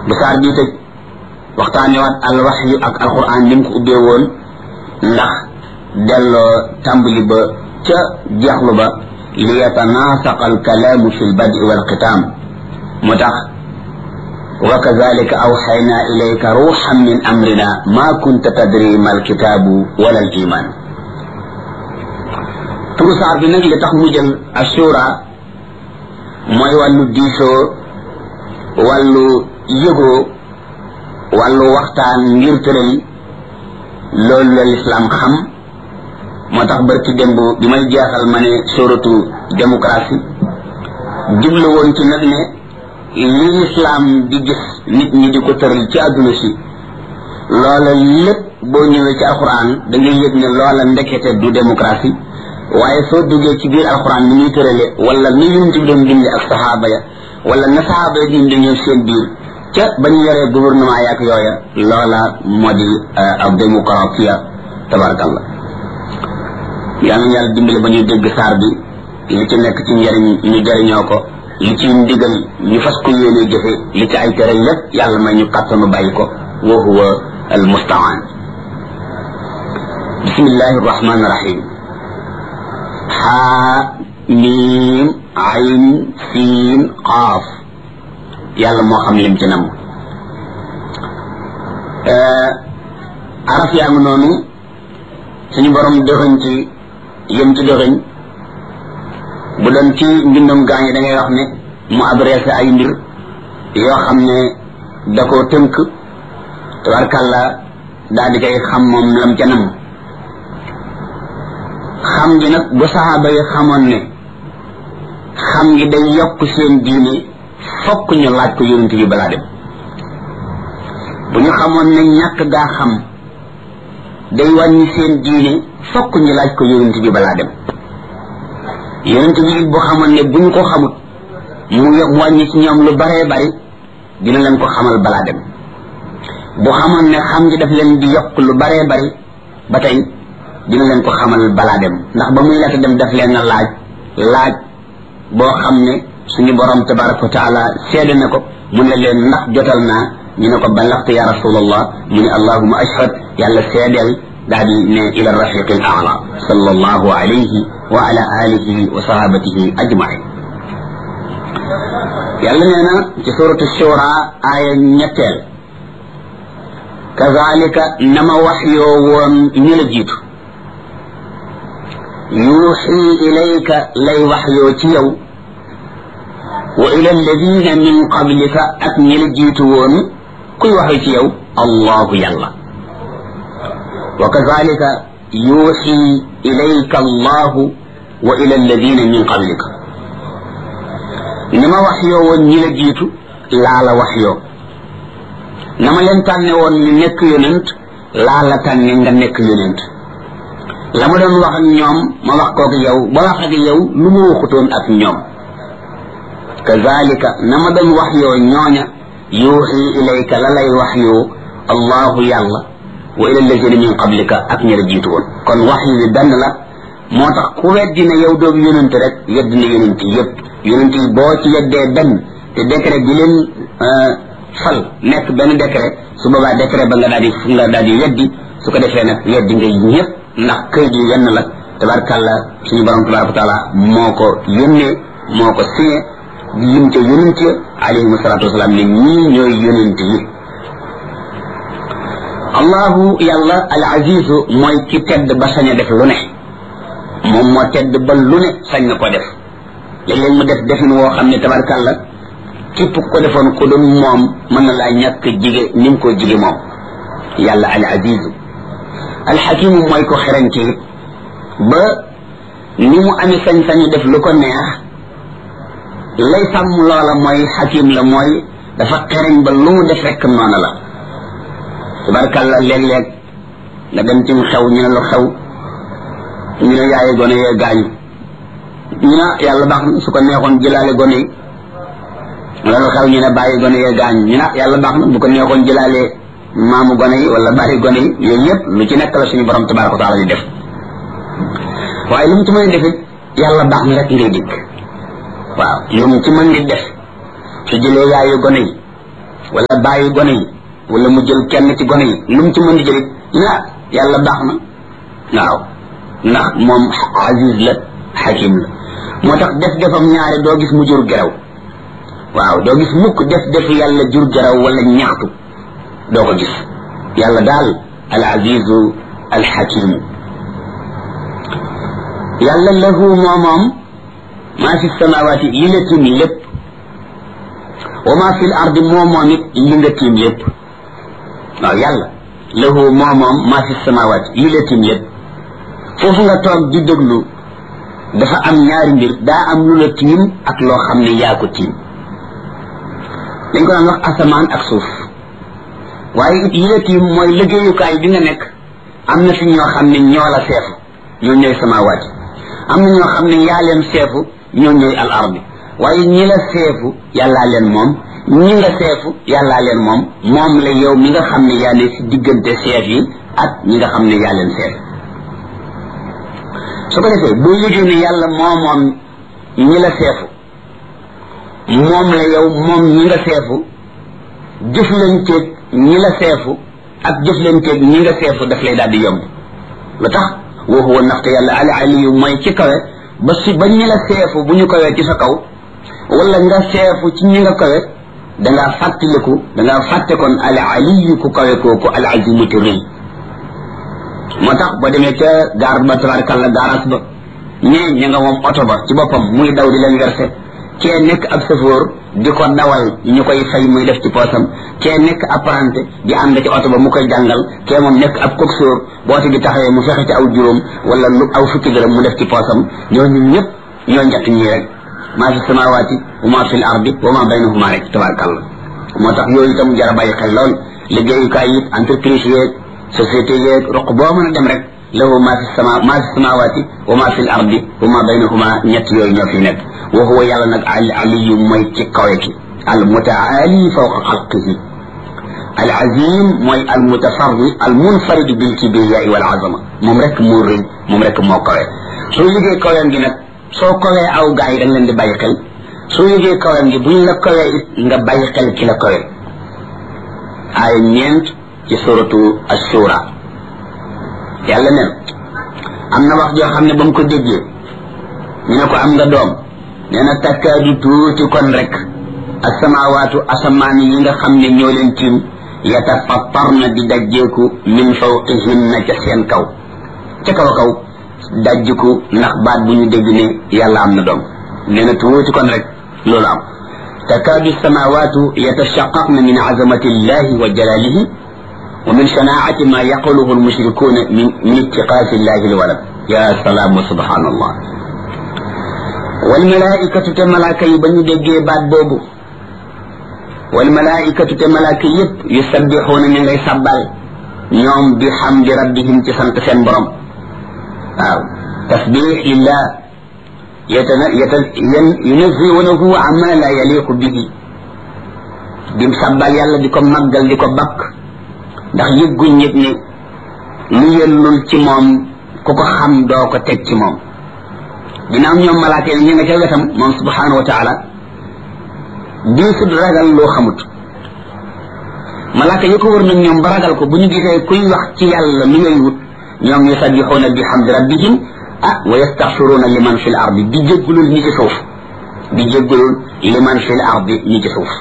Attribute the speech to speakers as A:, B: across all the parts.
A: bu saar bii tëj waxtaanewaat al waxyu ak alquran ni mu ko ubbee woon ndax delloo tàmbali ba ca jeexlu ba li yatanaasaqa alkalaamu fi lbadi walxitaam moo tax wa kazalika awxayna ilayka ruuxan min amrina ma kunta tadri ma alkitaabu wala al iman turu saar bi nag li tax mu jël assura mooy wàllu diisoo wàllu yëgoo wàllu waxtaan ngir tëral loolu la lislaam xam moo tax barki démb bi may jeexal ma ne sóoratu démocratie jublu woon ci nag ne li lislaam di gis nit ñi di ko tëral ci àdduna si loola lépp boo ñëwee ci alxuraan da ngay yëg ne loola ndekete du démocratie waaye soo duggee ci biir alxuraan ni muy tërale wala ni yonent bi doon dundee ak saxaaba ya wala na saxaaba ya dundee ñoom seen biir ca ba ñu yoree gouvernement yaak yooya loola moo di ab démocratie tabarakallah yal na yàlla dimbali ba ñuy dégg saar bi li ci nekk ci njëriñ ñu jëriñoo ko li ci ndigal ñu fas ko yéene jëfe li ci ay tere lépp yàlla may ñu kàttanu bàyyi ko wa huwa al mustaan bismillahi arrahmani irrahim xaa miim ayn siin qaaf yàlla moo xam lim ci nam araf yaa ngi noonu suñu borom dëxëñ ci yëm ci dëxëñ bu doon ci mbindum gaañi da ngay wax ne mu adressé ay mbir yoo xam ne da koo tënk tabarkàlla daal di koy xam moom lam ca nam xam gi nag bu saxaaba yi xamoon ne xam gi day yokk seen diine fokk ñu laaj ko yonent bi balaa dem bu ñu xamoon ne ñàkk gaa xam day wàññi seen diine fokk ñu laaj ko yonent bi balaa dem yonent bi bu xamoon ne bu ñu ko xamut mu mu wàññi ci ñoom lu baree bari dina leen ko xamal balaa dem bu xamoon ne xam gi daf leen di yokk lu baree bari ba tey dina leen ko xamal balaa dem ndax ba muy laata dem daf leen a laaj laaj boo xam ne suñu borom tabaraka wa taala seede na ko mu ne leen ndax jotal naa ñu ne ko ballaxte ya rasulallah mu ne allahuma ashhad yàlla seedeel daal di ne ila rafiqi al aala sallallahu alayhi wa ala alihi wa sahabatihi ajmain yàlla nee na ci suratu shura aaya ñetteel kazalika nama wax yoo woon ñu la jiitu yuuxi ilayka lay wax yoo ci yow wa ila alladina min qablika ak ñi la jiitu woon kuy waxee ci yow allahu yàlla wa kazalika yuuxi ilayka allahu wa ila alladina min qablika ni ma wax yoo woon ñi la jiitu laa la wax yoo na ma leen tànne woon ñu nekk yonent laa la tànne nga nekk yonent la ma doon wax ak ñoom ma wax kook yow ba wax ak yow lu ma waxutoon ak ñoom kazalika na ma doon wax yoo ñooña yuuxi ilayka la lay wax yoo allahu yàlla wa ila alladina min qablika ak ñi la jiitu woon kon wax yi benn la moo tax ku weddi ne yow doomu yonent rek yedd na yonent yëpp yonent yi boo ci yeddee benn te décret bi leen fal nekk benn décret su boobaa décret ba nga daal di nga daal di weddi su ko defee nag weddi nga ñëpp ndax këyit yi yenn la tabarkàlla suñu borom tabaraka taala moo ko yónnee moo ko signé lim ca yonent ya alayhim salaatu wasalaam ne ñii ñooy yonent yi allahu yàlla al azizu mooy ki tedd ba sañ a def lu ne moom moo tedd ba lu ne sañ na ko def léeg-léeg mu def defin woo xam ne tabarkàlla képp ko defoon ko doon moom mën na laa ñàkk jige ni mu ko jige moom yàlla al azizu al xakimu mooy ko xereñ ci ba ni mu amee sañ-sañu def lu ko neex lay sàmm loola mooy xakim la mooy dafa xereñ ba lu mu def rekk noonu la tabarkàlla léeg-léeg nga dem ci xew ñu ne lu xew ñu ne yaaye gone yee gaañu ñu ne yàlla baax na su ko neexoon jëlaale gone yi wala lu xew ñu ne bàyyi gone yee gaañu ñu ne yàlla baax na bu ko neexoon jëlaale maamu gone yi wala bàyyi gone yi yooyu yëpp lu ci nekk la suñu borom tabaraka wa taala di def waaye lu mu ci mën a defit yàlla baax na rek ngay dégg waaw lu mu ci mën di def su jëlee yaayu gone yi wala bàyyi gone yi wala mu jël kenn ci gone yi lu mu ci mën di jëlit na yàlla baax na waaw ndax moom aziz la xakim la moo tax def defam ñaare doo gis mu jur geraw waaw doo gis mukk def def yàlla jur geraw wala ñaxtu doo ko gis yàlla daal al azizu al xakimu yàlla lahu moo moom maa fi samawaati li la tiim lépp wa maa fi l ardi moo moom it li nga tiim lépp waaw yàlla lahu moo moom maa fi samawaati li la tiim lépp foofu nga toog di déglu dafa am ñaari mbir daa am lu la tiim ak loo xam ne yaa ko tiim dañ ko daan wax asamaan ak suuf waaye it yi la tiim mooy liggéeyukaay bi nga nekk am na fi ñoo xam ne ñoo la seefu ñoo ñooy samawaati am na ñoo xam ne yaa leen seefu ñoo ñooy al ardi waaye ñi la seefu yàllaa leen moom ñi nga seefu yàllaa leen moom moom la yow mi nga xam ne yaa ne si diggante seef yi ak ñi nga xam ne yaa leen seef su ko defee boo yëgee ne yàlla moo moom ñi la seefu moom la yow moom ñi nga seefu jëflanteeg ñi la seefu ak jëflanteeg ñi nga seefu daf lay daal di yomb lu tax wa huwa ndaxte yàlla al aliyu mooy ci kawe ba si ba ñi la seefu bu ñu kawee ci sa kaw wala nga seefu ci ñi nga kawe dangaa fàttaliku dangaa fàtte kon al aliyu ku kawe kooku al azimati rëy moo tax ba demee ca gaar ba tabarakalla gaaraas ba ñee ña nga moom oto ba ci boppam muy daw di leen verse kee nekk ab safoor di ko dawal ñu koy fay muy def ci poosam kee nekk apprenti di ànd ci oto ba mu koy jàngal kee moom nekk ab coxeur boote bi taxawee mu fexe ci aw juróom wala lu aw fukki dërëm mu def ci poosam ñooñu ñëpp ñoo njëkk ñii rek maa fi samawaati wa maa fi l ardi wa maa baynahuma rek tabarakallah moo tax yooyu itam jara bàyyi xel lool liggéeyukaay yi entreprise yeeg société yeeg roq boo mën a dem rek lahu maa fi sama maa fi samawaati wa maa fi l ardi wa maa baynahuma ñett yooyu ñoo fi nekk wa huwa yàlla nag al aliyu mooy ci kawe ki al mutaali fawqa xalqihi al azim mooy al mutafarri al munfarid bil kibriyaai wal azama moom rek moo rëy moom rek moo kawe soo yëgee kaween gi nag soo kawee aw gaa yi dañ leen di bàyyi xel soo yëgee kaween gi buñ la kawee it nga bàyyi xel ki la kawe ay ñeent ci suratu ashura yàlla ne am na wax joo xam ne ba mu ko déggee ñu ne ko am nga doom nee na takkaadu tuuti kon rek asamawaatu asamaan yi nga xam ne ñoo leen tiim yatafattarna di dajjeeku min fawqihinna ca seen kaw ca kaw kaw dajjiku ndax baat bu ñu dégg ne yàlla am na doom nee na tuuti kon rek loolu am takaadu samawaatu yatashaqaqna min azamati illahi wa jalalihi wa min shanaacati ma yaquluhu almushrikuuna min min ittiqaasi illahi alwalad ya salaam wa subhanallah walmalaikatu te malaaka yi ba ñu déggee baat boobu walmalaikatu te malaaka yépp yusabbixuuna ñu ngay sabbal ñoom bi xamdi rabbihim ci sant seen borom waaw tasbix lillah yatana yata yan yunaziwunahu amma la yaliqu bihi dim sabbal yàlla di ko màggal di ko bakk ndax yëgguñ yëg ne lu yellul ci moom ku ko xam doo ko teg ci moom ginnaaw ñoom malaaka yi ñu nga ca wetam moom subhanahu wa taala diisut ragal loo xamut malaaka yi ko wër nag ñoom ba ragal ko bu ñu gisee kuy wax ci yàlla lu ngay wut ñoom yusabbixuuna bi hamdi rabbihim ah wa yastaxfiruuna liman fi l ardi di jéggulul ñi ci suuf di jéggulul liman fi l ardi ñi ci suuf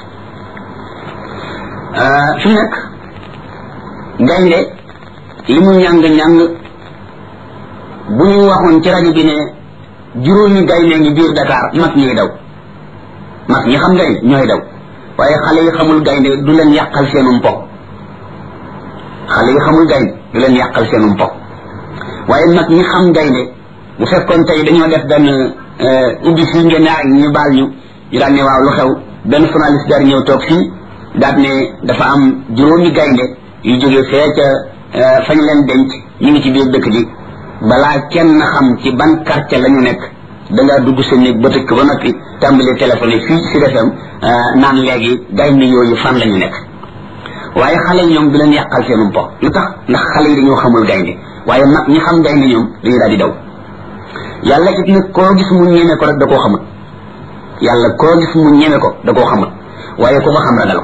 A: fi nekk gaynde li mu ñàng-ñàng bu ñu waxoon ci rajo bi ne juróomi gaynde ngi biir Dakar mag ñuy daw mag ñi xam gaynde ñooy daw waaye xale yi xamul gaynde du leen yàqal seenum po xale yi xamul gaynde du leen yàqal seenum po waaye mag ñi xam gaynde bu fekkoon tey dañoo def benn ubbi fii ngeen ne ñu baal ñu ñu daan ne waaw lu xew benn journaliste daal ñëw toog fii daal ne dafa am juróomi gaynde yu jógee fee ca fañ leen denc ñu ngi ci biir dëkk bi balaa kenn xam ci ban quartier la ñu nekk dangaa dugg sa néeg ba tëkk ba noppi tàmbali téléphone yi fii ci defam naan léegi gaynde yooyu fan la ñu nekk waaye xale yi ñoom du leen yàqal seenum po lu tax ndax xale yi dañoo xamul gaynde waaye mag ñi xam gaynde ñoom dañuy daal di daw yàlla it nag koo gis mu ñeme ko rek da koo xamut yàlla koo gis mu ñeme ko da koo xamut waaye ku ko xam ragal ko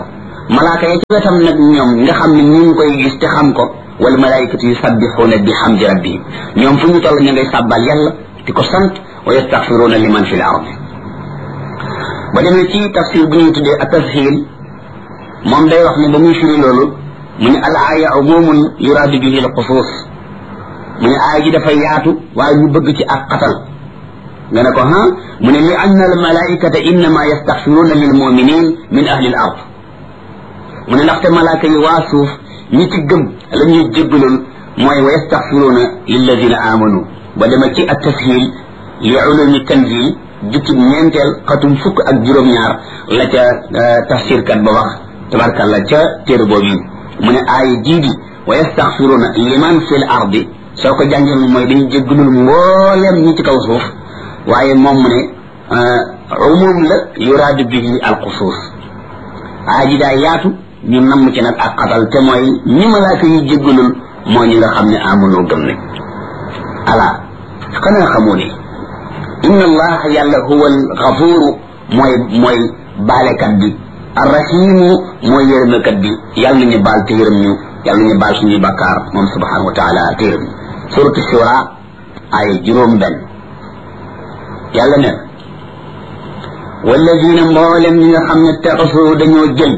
A: malaaka ya ci wetam nag ñoom nga xam ne ñu ngi koy gis te xam ko wal malaikatu yusabbixuuna bi hamdi rabbihim ñoom fu ñu toll ñu ngay sàbbal yàlla di ko sant wa yastaxfiruuna liman fi l ardi ba demee ci tafsir bu ñuy tuddee a tashil moom day wax ne ba muy firi loolu mu ne al aaya umumun yuraadu bihi al xusuus mu ne aaya ji dafa yaatu waaye ñu bëgg ci ak xatal nga ne ko ha mu ne li anna al malaikata innama yastaxfiruuna lil muminin min ahli al ard mu ne ndaxte malaaka yi waa suuf ñi ci gëm la ñuy jéggalul mooy wa yastaxfiruuna lilladina amanu ba dema ci at tashil li ulumi tanzil jukkib ñeenteel xatum fukk ak juróom-ñaar la ca tafsirkat ba wax tabarkalla ca téere boobu mu ne aaya jii di wa yastaxfiruuna liman fi l ardi soo ko jàngee mooy dañu jéggalul mbooleem ñi ci kaw suuf waaye moom mu ne umum la yuraadu bihi al xusuus aaya ji daa yaatu ñu namm ci nag ak xatal te mooy ñi malaaka yi jéggalul moo ñi nga xam ne amunoo gëm ne ala xanaa xamoo ne inna allah yàlla huwa alxafuru mooy mooy baalekat bi arrahimu mooy yërëmekat bi yàlla nañu baal te yërëm ñu yàlla nañu baal suñuy bakkaar moom subhanahu wa taala te yërëm ñu suratu shura ay juróom benn yàlla ne walladina mboolem ñi nga xam ne taxasu dañoo jël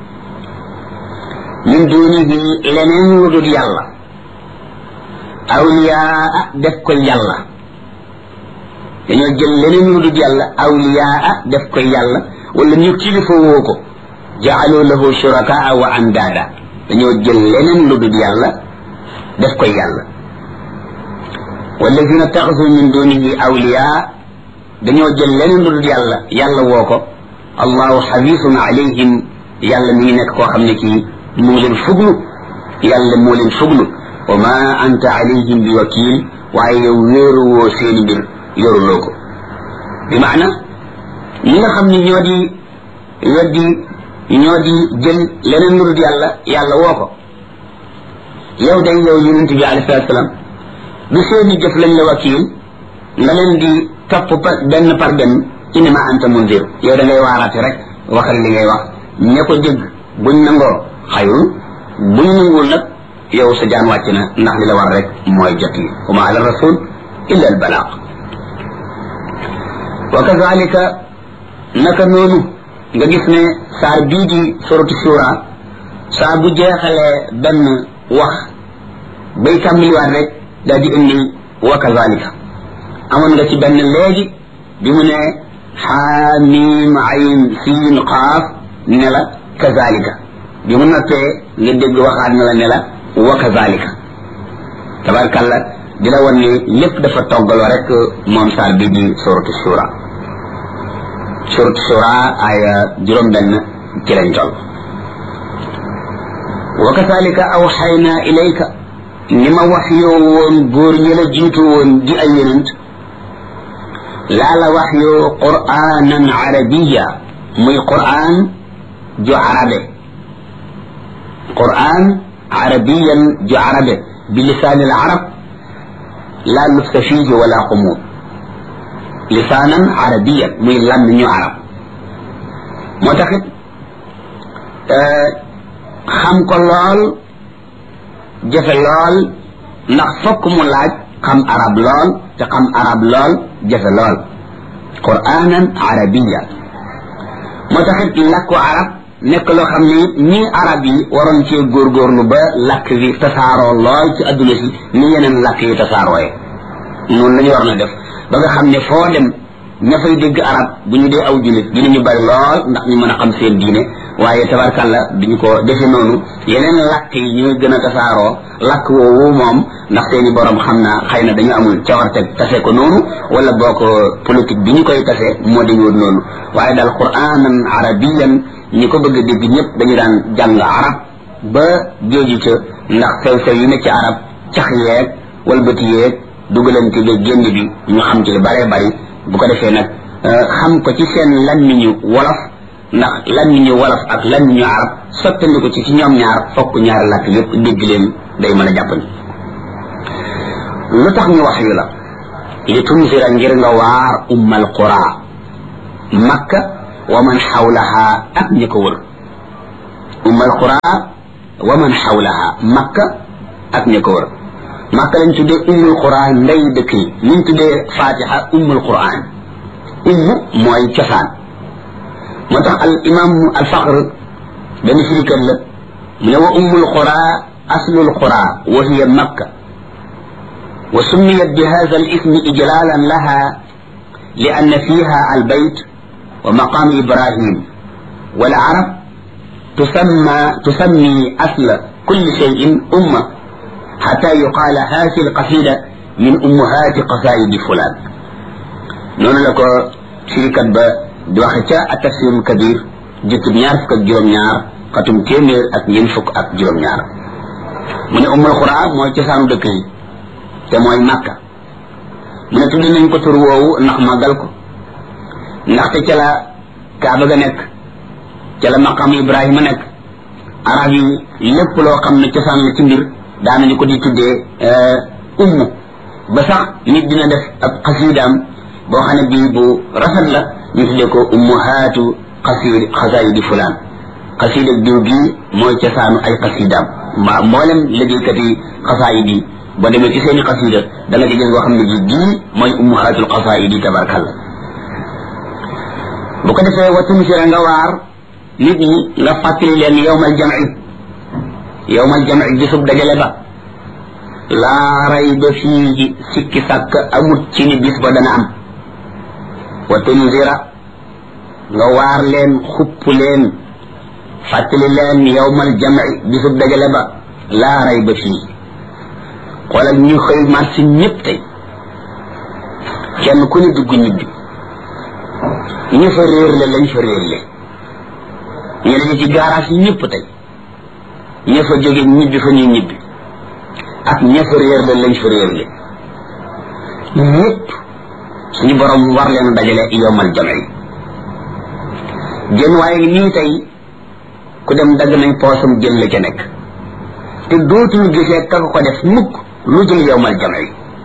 A: min dunihi leneen lu dul yàlla awliyaa def ko yàlla dañoo jël leneen lu dul yàlla awliyaa def ko yàlla wala ñu kilifa woo ko jaalu lahu shurakaa wa andaada dañoo jël leneen lu dul yàlla def ko yàlla walladina taxasu min dunihi awliyaa dañoo jël leneen lu dul yàlla yàlla woo ko allahu xabisun alayhim yàlla mi ngi nekk koo xam ne kii mu ngi leen fuglu yàlla moo leen fuglu wa ma anta alayhim bi wakil waaye yow wéeru woo seeni mbir yoruloo ko bi maana ñi nga xam ne ñoo di weddi ñoo di jël leneen lu dul yàlla yàlla woo ko yow day yow yonent bi alayhi salaatu salaam du seeni jëf lañ la wakil nga leen di topp par benn par benn innama anta munzir yow da ngay waaraate rek waxal li ngay wax ña ko dégg buñ nangoo xayrun buñ nanguwul nag yow sa jaan wàcc na ndax li la war rek mooy jot yi wa ma ala rasul illa al balaaq wa kazalika naka noonu nga gis ne saar bii di suratu shura saa bu jeexalee benn wax bay tàmbaliwaat rek daal di indi wa kazalika amoon nga ci benn léegi bi mu ne xaamim ayn siin qaaf ne la kazalika bi mu noppee nga dégg waxaat na la ne la wa kazalika tabarkalla di la wan ni lépp dafa toggaloo rek moom saar bi di suratu shura suratu shura aya juróom benn ci lañ toll wa kazalika awxayna ilayka ni ma wax yoo woon góor ñi la jiitu woon di ay yonent laa la wax yoo qur'anan arabiya muy qur'an ju arabe قرآن عربيا بعربه بلسان العرب لا لبس فيه ولا قمود لسانا عربيا من لم من عرب معتقد xam ko lool jafe lool ndax fokk mu laaj xam arab lool te xam arab lool jafe lool quranan arabiya moo taxit làkku arab nekk loo xam ne it ñii arab yi waroon cee góorgóorlu ba làkk bi tasaaroo lool ci adduna si ni yeneen làkk yi tasaarooye noonu la ñu war na def ba nga xam ne foo dem ña fay dégg arab bu ñu dee aw jullit dinañu bari lool ndax ñu mën a xam seen diine waaye tabarkalla duñu ko defe noonu yeneen làkk yi ñooy gën a tasaaroo làkk woowu moom ndax seeni borom xam naa xëy na dañu amul cawarte tase ko noonu wala boo ko politique bi ñu koy tase moo dañu noonu waaye daal quranan arabiyan ñi ko bëgg a dégg ñëpp dañu daan jàng arab ba géeju ca ndax sew sew yi ne ci arab cax yeeg walbati yeeg dugalante bi génn bi ñu xam ci lu bare bari bu ko defee nag xam ko ci seen lammiñu wolof ndax lammiñu wolof ak lammiñu arab sottandi ko ci ci ñoom ñaar fokk ñaari làkk yëpp dégg leen day mën a jàppandi lu tax ñu wax yu la li tunzira ngir nga waar ummal qura makka wa man xawlaha ak ñi ko wër umm alqura wa man xawlaha makka ak ña ko wër makka lañ tuddee ummul qura ndey dëkk yi liñ tuddee fatiha ummul quran umm mooy cosaan moo tax al imam al faqr benn firikat la mu ne wa ummul qura aslul qura wa hiya makka wa summiyat bi hadha al ismi ijlalan laha لأن فيها البيت ومقام إبراهيم والعرب تسمى تسمي أصل كل شيء أمة حتى يقال هذه القصيدة من أمهات قصائد فلان نون لك شركة دوختا التفسير الكبير جت نيار فك جروم نيار قتم تيمير ak ñen fuk ak juroom ñaar mu ne ummul qur'an mooy cosaanu dëkk yi te mooy makka mu ne tudd nañ ko tur woowu ndax màggal ko ndaxte ca la kaaba ga nekk ca la maqam ibrahima nekk arab yi lépp loo xam ne cosaan la ci mbir daanañu ko di tuddee umm ba sax nit dina def ab xasiidaam boo xam ne bii bu rafet la ñu tuddee ko ummuhaatu xasiid xasaayidi fulaan xasiida diw gii mooy cosaanu ay xasiidaam mbaa mboolem liggéeykat yi xasaayid yi ba demee ci seeni xasida da nga ci gis boo xam ne ji gii mooy ummuhaatul xasaidi tabarkalla bu ko defee wa tumsira nga waar nit ñi nga fàttali leen yowmal jamci yowmal jamci bisub dajale ba laa rayba fiihi sikki sàkk amut ci ni bis ba dana am wa tunzira nga waar leen xupp leen fàttali leen yowmal jamci bisub dajale ba laa rayba fiihi xoolal ñu xëy marché ñëpp tey kenn ku ne dugg ñibbi ñu fa réer le lañ fa réer le ñu dañu ci garage yi ñëpp tey ña fa jóge ñibbi fa ñuy ñibbi ak ña fa réer le lañ fa réer le ñëpp suñu borom war leen dajale yowmal jamci jën waaye nii tey ku dem dagg nañ poosam jël la ca nekk te dootul gisee ka ko def mukk lu jël yowmal jamci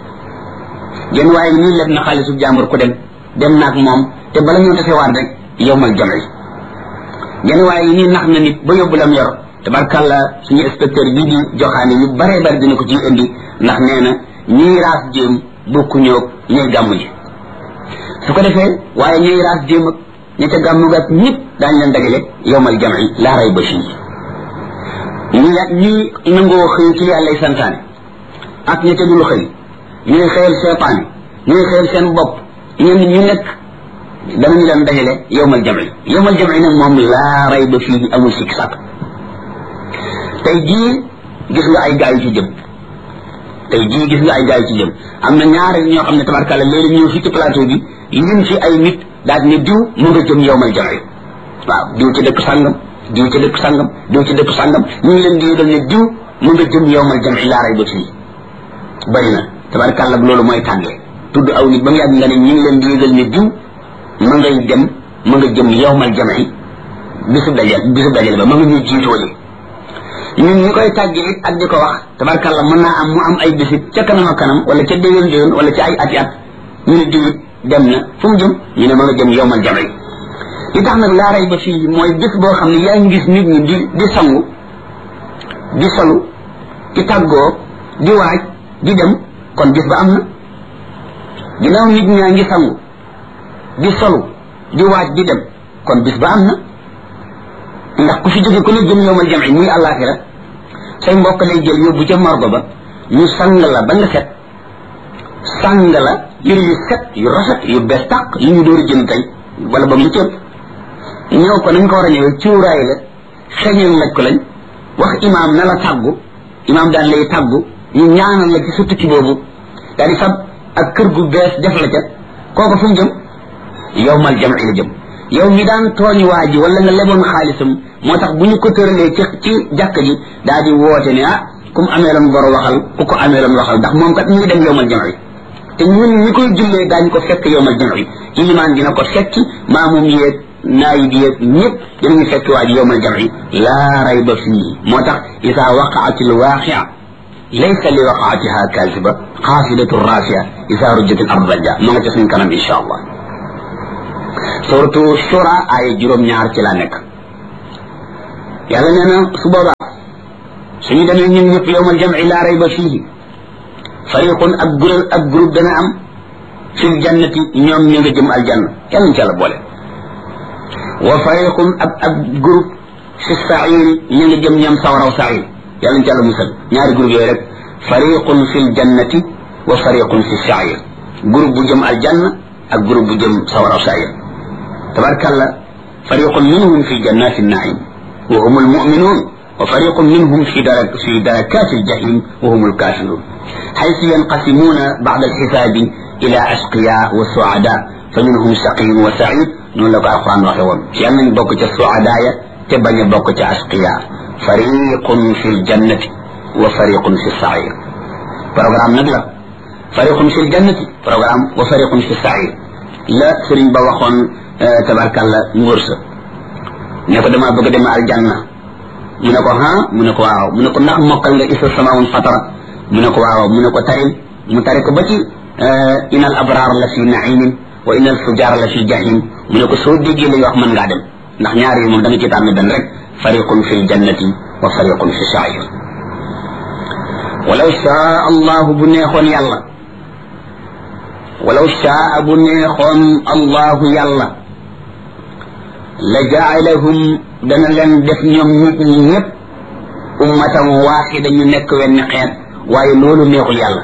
A: jën waaye nii leb na xaalisu jàmbur ku dem dem naag moom te bala ñoo tasewaat rek yowmal jamci jën waaye nii nax na nit ba yóbbu lam yor tabarkàlla suñu inspecteur bii di joxaane yu bare bare dina ko ciy indi ndax nee na ñuy raas jéem bokku ñoog ñuy gàmm ji su ko defee waaye ñuy raas jéem ak ña ca gàmm ga ñëpp daañ leen dajale yowmal jamci laa ray ba fii ñi ñi nangoo xëy ci yàllay santaane ak ña ca dul xëy ñuy xëyal seetaan ñuy xëyal seen bopp ñenn ñu nekk danañu leen dajale yowmal jamci yowmal jamci nag moom laa ray ba fii amul sikk sàkk tey jii gis nga ay gaa yu ci jëm tey jii gis nga ay gaa yu ci jëm am na ñaari ñoo xam ne tabarkàlla léegi ñëw fi ci plateau bi lim fi ay nit daal ne diw mu nga jëm yowmal jamci waaw diw ci dëkk sàngam diw ci dëkk sàngam diw ci dëkk sàngam ñu ngi leen di yëgal ne diw mu nga jëm yowmal jamci laa ray ba fii bari na tabarkàlla loolu mooy tàggee tudd aw nit ba mu yàgg nga ne ñu ngi leen di yëgal ne diw ma ngay dem ma nga jëm yowmal jamci bisu dajal bisu dajal ba ma nga ñuy jiitoole ñun ñi koy tàgge it ak di ko wax tabarkàlla mën naa am mu am ay bisit ca kanam ak kanam wala ca déwén déwén wala ca ay ati at ñu ne diw it dem na fu mu jëm ñu ne ma nga jëm yowmal jamci li tax nag laaray ba fii mooy bis boo xam ne yaa ngi gis nit ñi di di sangu di solu di tàggoo di waaj di dem kon bis ba am na ginnaaw nit ñaa ngi sangu di solu di waaj di dem kon bis ba am na ndax ku fi jóge ku ne jëm yowmal jamci muy àllaaxira say mbokk lay jël yóbbu ca morgo ba ñu sang la ba nga set sang la yëre yu set yu rafet yu bees tàq yu ñu door a jënd tey wala ba mu cëpp ñëw ko nañ ko war a ñëwee cuuraay la xeñal laj ko lañ wax imaam na la tàggu imaam daan lay tàggu ñu ñaanal la ci sa tukki boobu daal di fab ak kër gu bees def la ca kooku fu mu jëm yowmal jamci la jëm yow mi daan tooñ waa ji wala nga leboon xaalisam moo tax bu ñu ko tëralee ci ci jàkk ji daal di woote ne ah ku mu amee loon bor waxal ku ko amee loon waxal ndax moom kat ñu ngi dem yowmal jamci te ñun ñi koy jullee daañu ko fekk yowmal jamci ilimaan dina ko fekki maamum yeeg naayib yeeg ñëpp dinañu fekk waa ji yowmal jamci laa rayba fii moo tax isa waqaat al waaqia laysa li waqaatiha kaasiba xaafidatu raasia isa rujjat al ard rajja ma nga ca suñ kanam insha allah suratu shura ay juróom ñaar ci la nekk yàlla nee na su boobaa suñu demee ñun ñëpp yowmal jamci laa rayba fiihi fariqun ak gurel ak groupe dana am fil jannati ñoom ñu nga jëm aljanna yàlla ñu ci yàlla boole wa fariqun ak ak groupe fi sairi ñu nga jëm ñoom sawaraw sair yàlla ñu ci yàlla musal ñaari groupe yooyu rek fariqun fil jannati wa fariqun fi sair groupe bu jëm aljanna ak groupe bu jëm sawaraw sair tabarkalla fariqun minhum fi jannati naim wa hum almuminun wa fariqun minhum fi darak fi darakati aljahim wa hum alkafirun حيث ينقسمون بعد الحساب إلى أشقياء وسعداء فمنهم شقي وسعيد نقول لك القرآن وحيوان يعني بوكة السعداء تبني بوكة أشقياء فريق في الجنة وفريق في السعير برنامج نقلة فريق في الجنة برنامج وفريق في السعير لا سرين بوخون آه تبارك الله نورس نكو دما بغا دما الجنة منكو ها منكو واو منكو نخ موكال nga isa samaun fatara mu ne ko waaw mu ne ko taril mu tari ko ba ci inal abraar la fi naimin wa inal fujaar la fi jahim mu ne ko soo déggee li nga wax mën ngaa dem ndax ñaar yi moom da nga ci tànn benn rek fariqun fi ljannati wa fariqun fi sair walaw shaa allahu bu neexoon yàlla walaw shaa bu neexoon allahu yàlla la jaalahum dana leen def ñoom nit ñi ñëpp ummatan waaxida ñu nekk wenn xeet waaye loolu neexul yàlla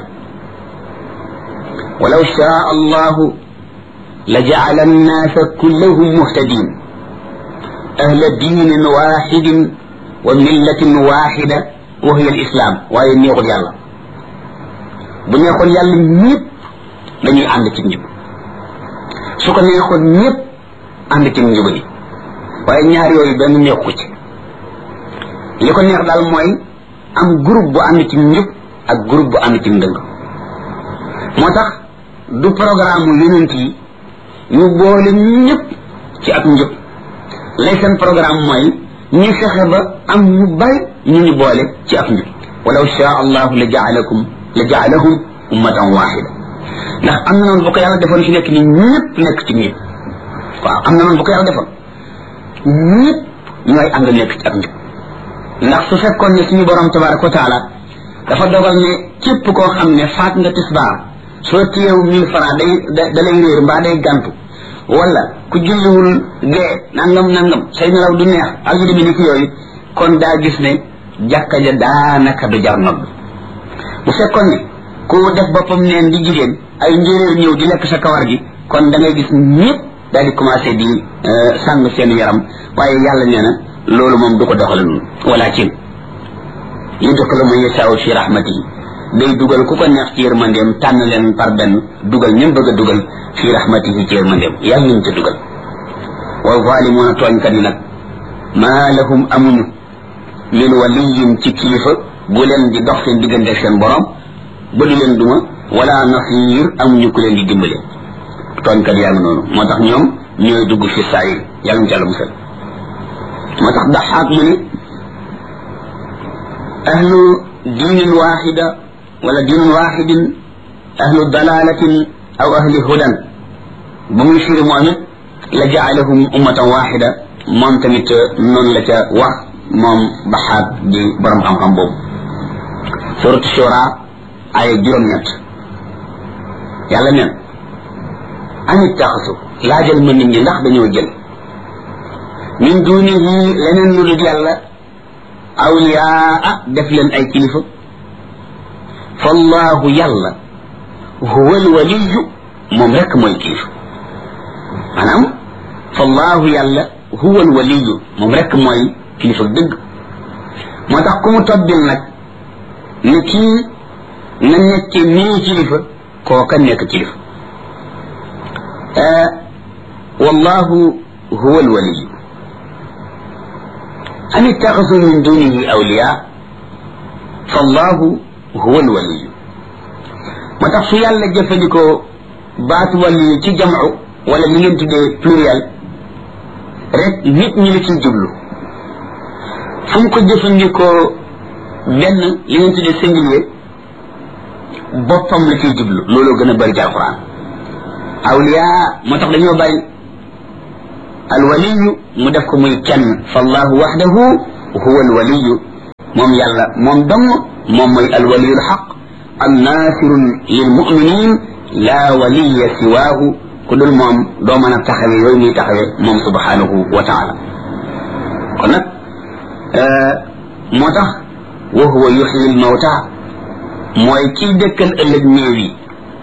A: walaw shaa allahu la jacala annaasa kullahum muhtadin ahla diinin waxidin wa millatin waxida wa hiya alislam waaye neexul yàlla bu neexoon yàlla ñëpp dañuy ànd ci njub su ko neexoon ñëpp ànd ci njubali waaye ñaar yooyu benn neexu ci li ko neex daal mooy am groupe bu ànd ci njub ak groupe bu ànd ci ndëng moo tax du programme yonent yi ñu boole ñëpp ci ak njub lay seen programme mooy ñu fexe ba am ñu bari ñu ñu boole ci ak njub walaw shaa allahu la jaalakum la jaalahum ummatan waxida ndax am na noonu bu ko yàlla defoon fi nekk ni ñëpp nekk ci njub waaw am na noonu bu ko yàlla defoon ñëpp ñooy ànd nekk ci ak njub ndax su fekkoon ne suñu borom tabaraka wa taala dafa dogal ne képp koo xam ne faat nga tisbaar soo téyew mille francs day da lay réer mbaa day gàntu wala ku julliwul gee nangam nangam say nelaw du neex ak yu demee ni ki yooyu kon daa gis ne jàkka ja daanaka du jar nodd bu fekkoon ne ku def boppam neen di jigéen ay njéeréer ñëw di lekk sa kawar gi kon da ngay gis ñëpp daal di commencé di sàng seen yaram waaye yàlla nee na loolu moom du ko doxale noonu walakin yudxilu man yashaau fi rahmatihi day dugal ku ko neex ci yërmandeem tànn leen par benn dugal ñëm bëgg a dugal fi rahmatihi ci yërmandeem yàlla ñu ca dugal wa zalimuuna tooñkat yi nag maa lahum amuñu min waliyin ci kilifa bu leen di dox seen diggante ak seen borom ba du leen duma wala nasir amuñu ku leen di dimbale tooñkat yaa ngi noonu moo tax ñoom ñooy dugg fi saayir yàlla ñu ca la musal moo tax daxaak mu ne ahlu diinin waxida wala diinin waxidin ahlu dalalatin aw ahli hudan ba muy firi moom it la jaalahum ummatan waxida moom tamit noonu la ca wax moom baxaat di borom xam-xam boobu suratu shura ay juróom-ñett yàlla neen amit taxasu laajal ma nit ñi ndax dañoo jël min dunihi leneen lu dul yàlla awliyaa def leen ay kilifa fallahu yàlla huwa alwaliyu moom rek mooy kilifa maanaam fallahu yàlla huwa alwaliyu moom rek mooy kilifa dëgg moo tax ku mu tobbil nag ne kii na nekke nii kilifa kooka nekk kilifa wallahu huwa alwaliyu أم اتخذوا من دونه أولياء فالله هو الولي ما تقصو يالا جفدكو بات ولي تي جمعو ولا li ngeen tuddee pluriel rek nit ñi la ciy jublu fu mu ko jëfandikoo benn li ngeen tuddee singulier boppam la ciy jublu looloo gën a bëri ci alquran awliya moo tax dañoo bari alwaliyu mu def ko muy kenn fallahu waxdahu huwa alwaliyu moom yàlla moom dong moom mooy alwaliyu alxaq annaasiru lilmuminin laa waliya siwaahu ku dul moom doo mën a taxawe yooyu muy taxawe moom subhanahu wa taala kon nag moo tax wa huwa yuxyi almawta mooy kiy dëkkal ëllëg néew yi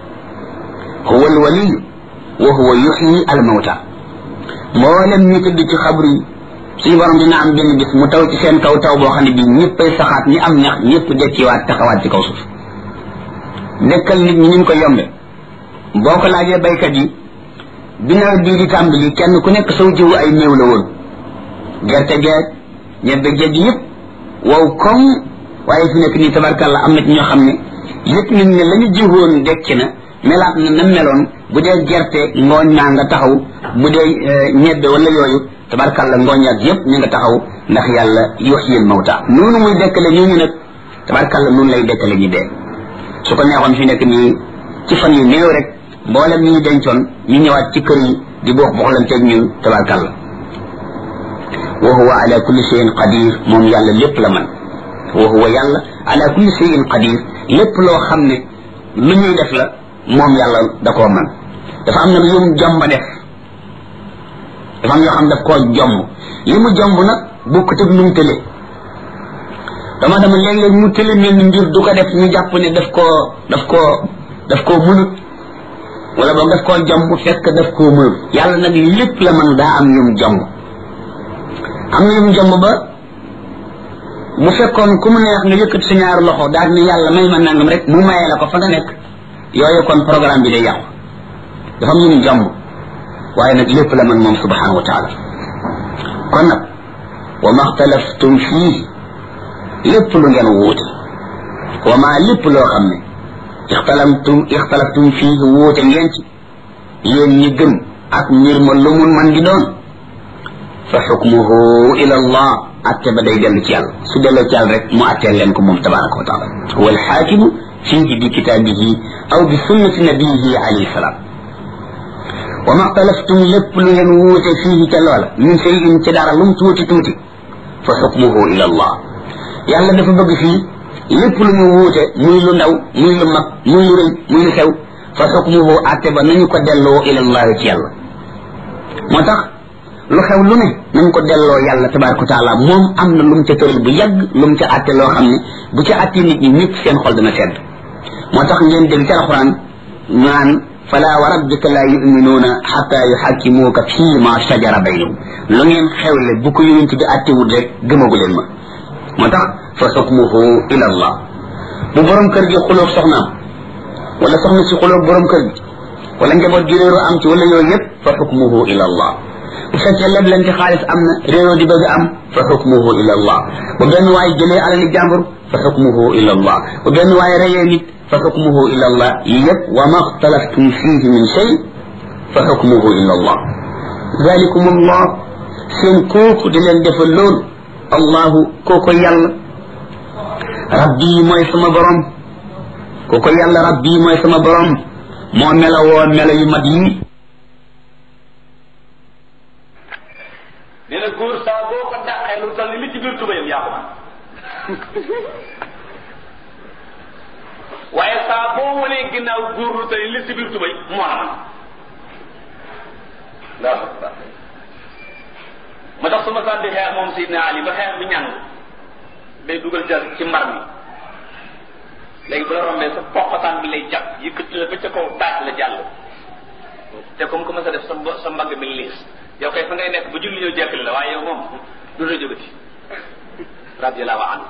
A: huwa alwaliyu wa huwa yuxyi almawta mboolem ñu tëdd ci xabru yi suñu borom dina am benn bis mu taw ci seen kaw taw boo xam ne bii ñëppay saxaat ñi am ñax ñëpp dekkiwaat taxawaat ci kaw suuf dëkkal nit ñi ñu ko yombe boo ko laajee baykat yi bi nawet bii di tàmbali kenn ku nekk saw jiwu ay néew la woon gerte geeg ñebbe géej yëpp wow koŋ waaye fi nekk nii tabarkàlla am na ci ñoo xam ne yëpp nañ ne la ñu jiwoon dekki na melaat na na meloon bu dee gerte ngooñ naa nga taxaw bu dee ñebbe wala yooyu tabarkàlla ngooñ ak yëpp ñu nga taxaw ndax yàlla yuhyil mawta noonu muy dekkale ñooñu nag tabarkàlla noonu lay dekkale ñi dee su ko neexoon fi nekk nii ci fan yu néew rek mboolem ñi ñu dencoon ñu ñëwaat ci kër yi di boox boxlanteeg ñun tabarkàlla wa huwa ala kulli shay'in qadir moom yàlla lépp la man wa huwa yàlla ala kulli shay'in qadir lépp loo xam ne lu ñuy def la moom yàlla da koo man dafa am nag yum jomba def dafa am yoo xam daf koo jomb li mu jomb nag bokkut ak nu mu tële dama dama léeg-léeg mu tële mel ni mbir du ko def ñu jàpp ne daf koo daf koo daf koo mënut wala boog daf koo jomb fekk daf koo mënut yàlla nag lépp la man daa am yum jomb am na yum jomb ba bu fekkoon ku mu neex nga yëkkat sa ñaari loxo daal ni yàlla may ma nangam rek mu mayee la ko fa nga nekk yooyu kon programme bi day yàqu dafa am yum jomb waaye nag lépp la man moom subhanahu wa taala kon nag wa ma xtalaftum fii lépp lu ngeen wuute wa ma lépp loo xam ne ixtalamtum ixtalaftum fii wuute ngeen ci yéen ñi gëm ak mbir ma lu mun man di doon fa xukmuhu ila allah atte ba day dellu ci yàlla su delloo ci yàlla rek mu atteel leen ko moom tabaraka wa taala huwa alxaakimu fihi bi kitaabihi aw bi sunnati nabiyihi alayhi salaam wa ma xtalaftum lépp lu ngeen wuute fii ca loola min cheyin ci dara lum tuuti tuuti fa xukmuhu ila allah yàlla dafa bëgg fii lépp lu ñu wuute muy lu ndaw muy lu mag muy lu rëy muy lu xew fa xukmuhu atte ba nañu ko delloo ila allah ci yàlla moo tax lu xew lu ne nañ ko delloo yàlla tabaraka wa taala moom am na lu mu ca tëral bu yàgg lu mu ca atte loo xam ne bu ca atte nit ñi ñëpp seen xol dana sedd moo tax ngeen dégg ci alxuraan naan fala wa rabbika la yuminuuna xata yuxakkimuuka fii ma shajara baynahum lu ngeen xewle bu ko yonent bi attewul rek gëmagu leen ma moo tax fa xukmuhu ila allah bu borom kër gi xuloog soxnaam wala soxna si xuloog borom kër gi wala njaboot gi réeroo am ci wala yooyu yëpp fa xukmuhu ila allah bu fekkee leblante xaalis am na réeroo di bëgg am fa xukmuhu ila allah bu benn waay jëlee alali jàmbur fa xukmuhu ila allah bu benn waay reyee nit fa xukmuhu ila allah yëpp wa ma xtalaftum fihi min shay fa xukmuhu ila allah zalikum allah seen kooku di leen defal loolu allahu kooko yàlla rabbi mooy sama borom kooko yàlla rabbi mooy sama borom moo melawoo melo yu mat yi
B: nee na góor saa boo ko dàqee lu toll li ci biir tubayam yaa ko man waaye saa boo wanee ginnaaw góor lu toll li ci biir tubay moo la man ndax ma tax su ma sànni xeex moom Seydina Ali ba xeex bi ñàng day dugal jar ci mbar mi léegi bu la rombee sa poqataan bi lay jàpp yëkkati la ba ca kaw taaj la jàll te comme que ma sa def sa sa mbagg mi liis yow kay fa ngay nekk ba julli ñëw jekkali la waaye yow moom du la jógati radiallahu anhu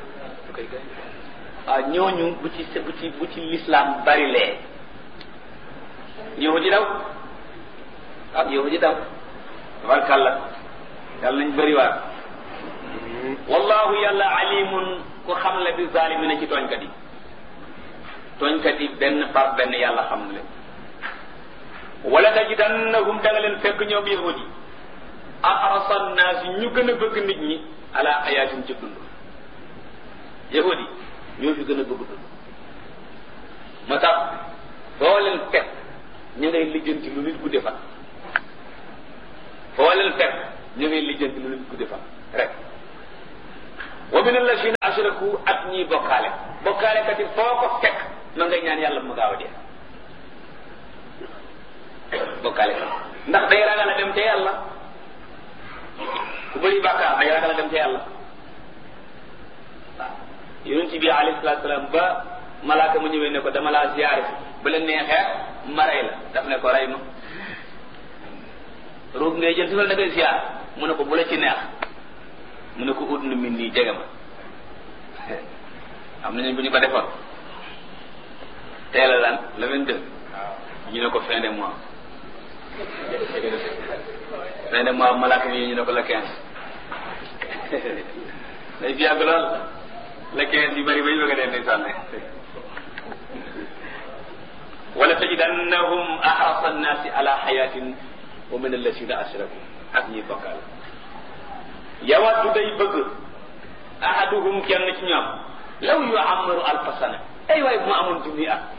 B: waaw ñooñu bu ci bu ci bu ci l'islam bari lee yow di daw ah yow di daw tabarkàlla yàlla nañ bëri waat wallahu yàlla alimun ku xam le bi zalimina ci tooñkat yi tooñkat yi benn par benn yàlla xam leen wala tajidannahum da nga leen fekk ñoom yahudi ahrasa nnaas ñu gën a bëgg nit ñi ala ayatin ci dund yahudi ñoo fi gën a bëgg dund moo tax foo leen fekk ñu ngay lijjanti lu nit gudde fan foo leen fekk ñu ngay lijjanti lu nit gudde fan rek wa min allazina ashraku ak ñiy bokkaale bokkaale kat it foo ko fekk ma ngay ñaan yàlla mu gaaw a dee bokkaale kat ndax day ragal a dem ca yàlla ku bëri bàkkaar day ragal a dem ca yàlla waaw yonent bi alayhi salaatu salaam ba malaaka mu ñëwee ne ko dama laa ziyaare bu la neexee ma rey la daf ne ko rey ma ruug ngay jël si wala da ngay ziyaar mu ne ko bu la ci neex mu ne ko ut na min nii jege ma am nañu bu ñu ko defoon teel a lan le vingt deux ñu ne ko fin de mois fin de mois malaaka mi ñu ne ko le quinze day fi yàgg lool le quinze yu bëri ba ñu bëgg a dee ndeysaan wala tajidannahum ahrasa annaasi ala xayatin wa min allasina ashraku ak ñuy bokkaal yawaddu day bëgg ahaduhum kenn ci ñoom law yu amaru alfa sana ay waay bu ma amoon junni at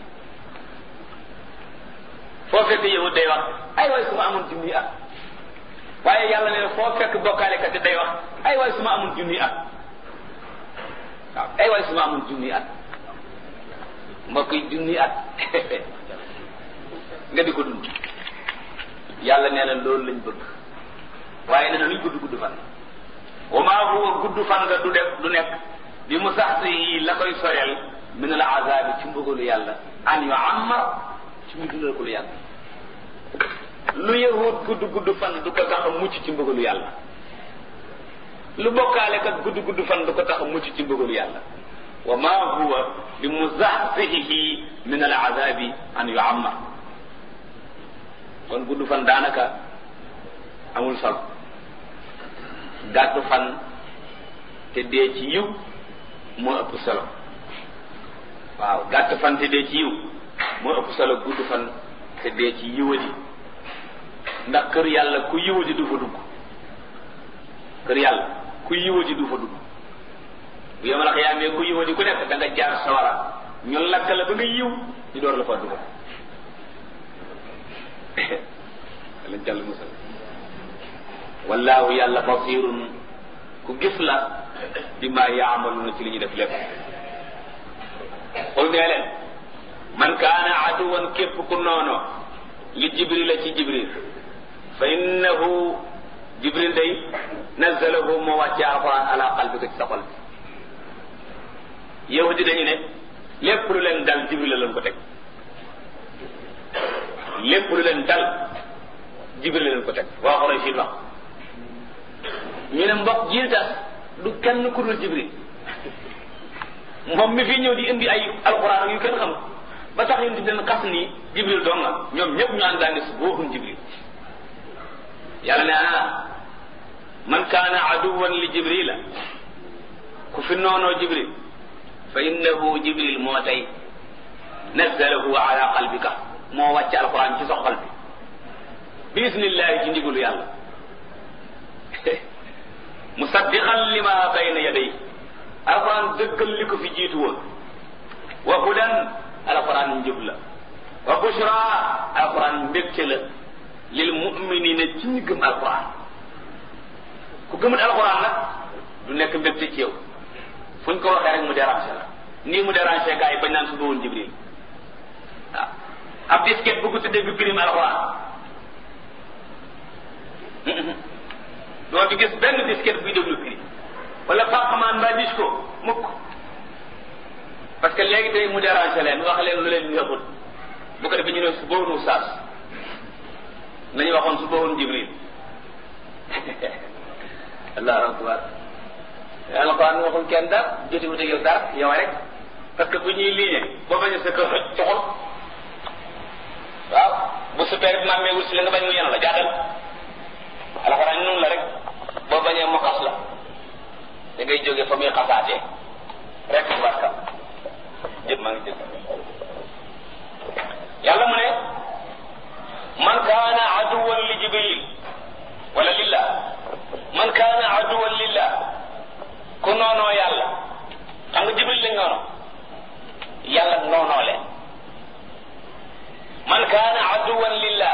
B: foo fekk yahud day wax ay waay su ma amoon junni at waaye yàlla ne foo fekk bokkaalekat day wax ay waay su ma amoon junni at waaw ay waay su ma amoon junni at mbokk yi junni at nga di ko dund yàlla nee na loolu lañ bëgg waaye nee na luñ gudd gudd fan wa maa huwa gudd fan nga du def du nekk bi mu sax si la koy soreel min al azabi ci mbugalu yàlla an yu ammar ci mu dundal ko lu yàlla lu yahut gudd gudd fan du ko tax a mucc ci mbugalu yàlla lu bokkaale kat gudd gudd fan du ko tax a mucc ci mbugalu yàlla wa maa huwa bi muzahzihi min al azabi an yu ammar kon gudd fan daanaka amul solo gàttu fan te dee ci yiw moo ëpp solo waaw gàtt fan te dee ci yiw moo ëpp solo gudd fan te dee ci yiwadi ndax kër yàlla ku yiwadi du fa dugg kër yàlla ku yiwadi du fa dugg bu yemal xiyaamee ku yiwadi ku nekk da nga jaar sawara ñu lakk la ba nga yiw ñu door la fa dugg lañ jàll musal wallaahu yàlla basirun ku gis la bi ma yaamaluna ci li ñu def lépp xul nee leen man kaana aduwan képp ku noono li jibril la ci jibril fa innahu jibril day nazalahu moo wàcce alquran ala qalbika ci sa xol bi yahudi dañu ne lépp lu leen dal jibril la leen ko teg lépp lu leen dal jibril la leen ko teg waa xoroy siin wax ñu ne mbokk ji tax du kenn ku dul jibril moom mi fi ñëw di indi ay alquran yu kenn xam ba tax ñu di leen xas ni jibril dong nga ñoom ñëpp ñu ànd daane su booxun jibril yàlla ne ah man kaana aduwan li jibrila ku fi noonoo jibril fa innahu jibril moo tey nazalahu ala qalbika moo wàcc alquran ci sa xol bi biisnillahi ci ndigalu yàlla musaddiqan lima bayna yaday alquran dëggal li ko fi jiitu woon wa hudan alquran njub la wa bushra alquran mbégte la lil muminina ci ñu gëm alquran ku gëmul alquran nag du nekk mbégte ci yow fu ñu ko waxee rek mu déranger la nii mu déranger gars yi bañ naan suba woon jibril waaw ab disket bu ko tuddee bi prime alquran doo fi gis benn disket buy déglu prix wala fàqamaan mbaa dis ko mukk parce que léegi tey mu déranger leen wax leen lu leen neexul bu ko defee ñu ne su boonu saas nañu waxoon su boonu jibril allahu akbar alquran waxul kenn dara jotiwut ak yow dara yow rek parce que bu ñuy liggéey boo bañ a sa kër coxul waaw bu super bi maamee wut si la nga bañ mu yenu la jaatal alxuraan noonu la rek boo bañee mu xas la da ngay jóge fa muy xasaatee rek barka jëpp maa ngi jël yàlla mu ne man kaana aduwan li jibril wala lillah man kaana aduwan lillah ku noonoo yàlla xam nga jibril lañ noono yàlla noonoo leen man kaana aduwan lillah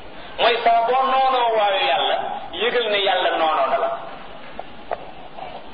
B: mooy saa boo noonoo waayu yàlla yëgal ne yàlla noonoo na la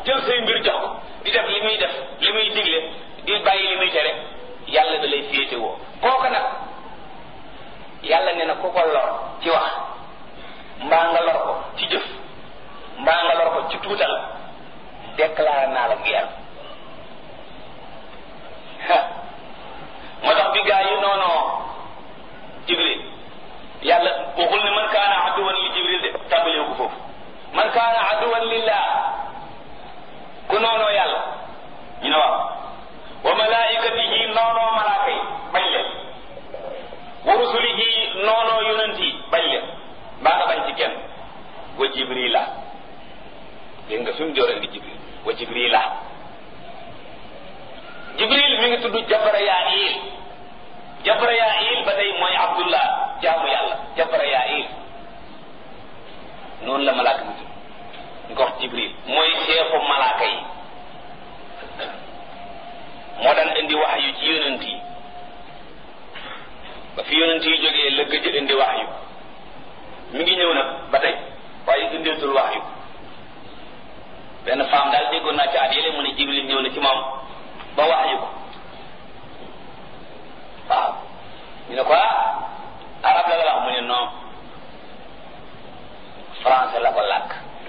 B: jël say mbir jox ko di def li muy def li muy digle di bàyyi li muy tere yàlla da lay féete woo kooku nag yàlla nee na ku ko lor ci wax mbaa nga lor ko ci jëf mbaa nga lor ko ci tuutal déclaré naa la guerre moo tax bi gaa yi noonoo jibril yàlla waxul ne man kaana aduwan li jibril de tàmbalee ko foofu man kaana aduwan lillah ku noonoo yàlla ñu ne waaw wa malaikatihi noonoo malaaka yi bañ leen wa rusulihi noonoo yonent yi bañ leen mbaa nga bañ ci kenn wa jibrila dégg nga fi mu jooree di jibril wa jibrila jibril mi ngi tudd jabrayail jabrayail ba tey mooy abdullah jaamu yàlla jabrayail noonu la malaaka mi tudd ñu ko wax jibril mooy chefu malaaka yi moo daan indi wax yu ci yonent yi ba fi yonent yi jógee la gëj indi wax yu mi ngi ñëw nag ba tey waaye indeetul wax yu benn femme daal déggoon naa ci at yële mu ne jibril ñëw na ci moom ba wax yu ko waaw ñu ne ko ah arab la la wax mu ne non français la ko làkk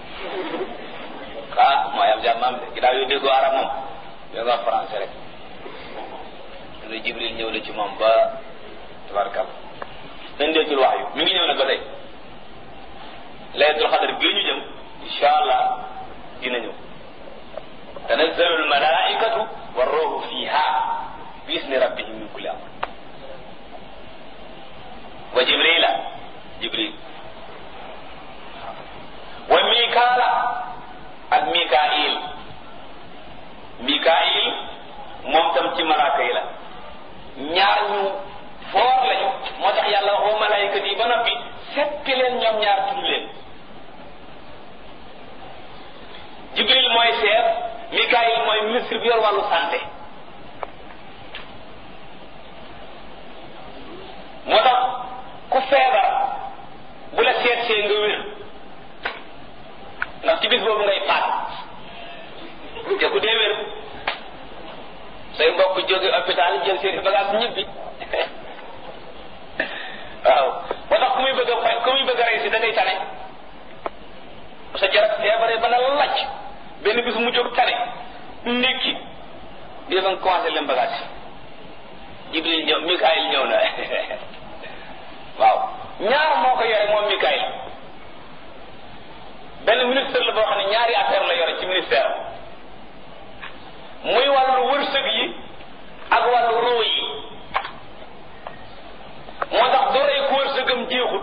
B: ah mooy am jàmm am de ginnaaw yooyu déggoo arab moom da nga wax français rek ñu ne jibril ñëw na ci moom ba tabarkal indeetul wax yu mi ngi ñëw nag ba tey laylatul xadar bii ñu jëm insha allah dina ñëw tanazzalu almalaikatu warruhu fiha bi isni rabbihim min kulli amr wa jibrila jibril wa mikaala ak mikail mikail moom tam ci malaaka yi la ñaar ñu foor lañu moo tax yàlla wax wa malaayikat yi ba noppi seppi leen ñoom ñaar tudd leen jibril mooy chef mikail mooy ministre bi yor wàllu santé moo tax ku feebar bu la seet see nga wér ndax ci bis boobu ngay faat te ku dee wér say mbokk jóge hôpital jël seen bagage ñibbi waaw moo tax ku muy bëgg a fay ku muy bëgg a rey si da ngay tane sa jarab feebaree ba na lacc benn bis mu jóg tane ndékki di nga commencé leen bagage jibril ñëw mikaayil ñëw na waaw ñaar moo ko yore moom mikaayil benn ministre la boo xam ne ñaari affaire la yore ci ministère muy wàllu wërsëg yi ak wàllu roo yi moo tax du rey ku wërsëgam jeexut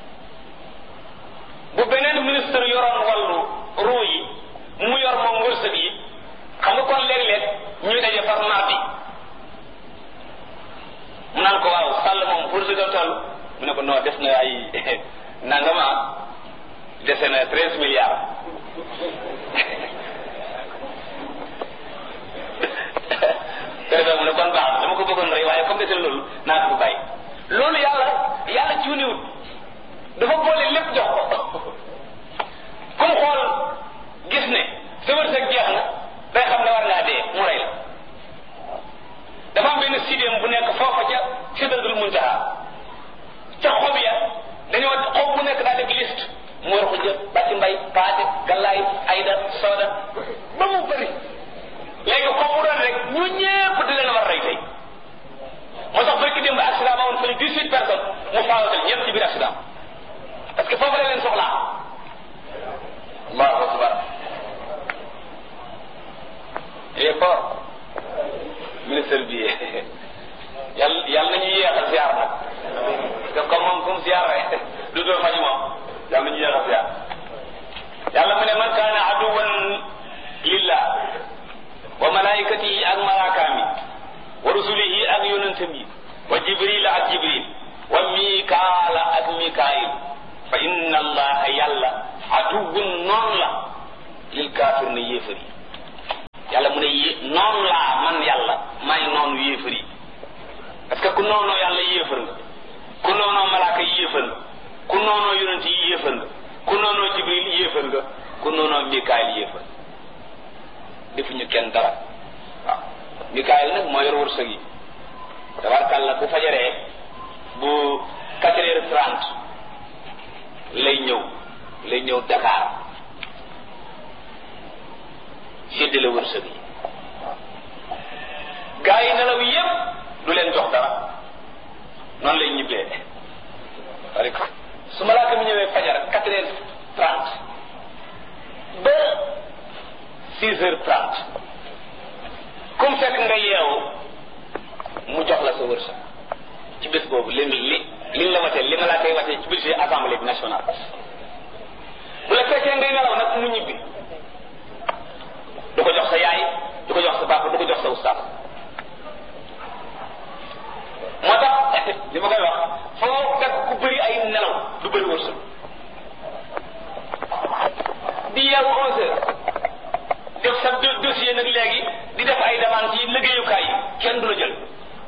B: bu beneen ministre yoroon wàllu roo yi mu yor moom wërsëg yi xam nga kon léeg-léeg ñuy daje par mardi mu naan ko waaw sàll moom wërsëgam toll mu ne ko non des na ay nangama dese na treize milliards préfet mu ne kon baax dama ko bëggoon rey waaye comme desel loolu naa ko bàyyi loolu yàlla yàlla ci wuniwut dafa boole lépp jox ko comme xool gis ne sa wërsëg jeex na day xam ne war ngaa dee mu rey la dafa am benn sidéem bu nekk foofa ca sidratul muntaha ca xob ya dañoo xob bu nekk daa def liste mu war ko jël bàcc mbay paate gallaay ayda sooda ba mu bëri léegi xob bu doon rek ñu ñépp di leen war rey tey moo tax barki démb accident ba woon fële dix huit personnes mu faawatal ñëpp ci biir accident parce que foofu la leen soxlaa allahu akbar il est fort ministre bi yàlla yàlla nañu yéexal ziar nag parce que comme moom kum ziar rek du doo fañu moom yàlla nañu yéexal ziar yàlla mu ne man kaana aduwan lillah wa malaikatihi ak malaakaam yi wa rusulihi ak yonentam yi wa jibril ak jibril wa mikaala ak mikaayil fa inna allaha yàlla aduwun noon la lil kaafir na yéefar yi yàlla mu ne yé noonu laa man yàlla may noonu yéefar yi parce que ku noonoo yàlla yéefar nga ku noonoo malaaka yi yéefar nga ku noonoo yonent yi yéefar nga ku noonoo jibril yéefar nga ku noonoo mikaayil yéefar defuñu kenn dara waaw Mikaayil nag moo yor wërsëg yi tabarkàlla bu fajaree bu quatre heures trente lay ñëw lay ñëw Dakar séddale wërsëg yi gaa yi nelaw yépp du leen jox dara noonu lay ñibbee rek su malaaka mi ñëwee fajar quatre heures trente ba six heures trente comme fekk nga yeewu mu jox la sa wërsëg ci bés boobu li li liñ la watee li ma laa koy watee ci budget assemblée bi nationale bu la fekkee ngay nelaw nag mu ñibbi du ko jox sa yaay du ko jox sa papa du ko jox sa ustaas moo tax li ma koy wax foo fekk ku bëri ay nelaw du bëri wërsëg di yeewu onze heures def sa dossier nag léegi di def ay demande ci liggéeyukaay yi kenn du la jël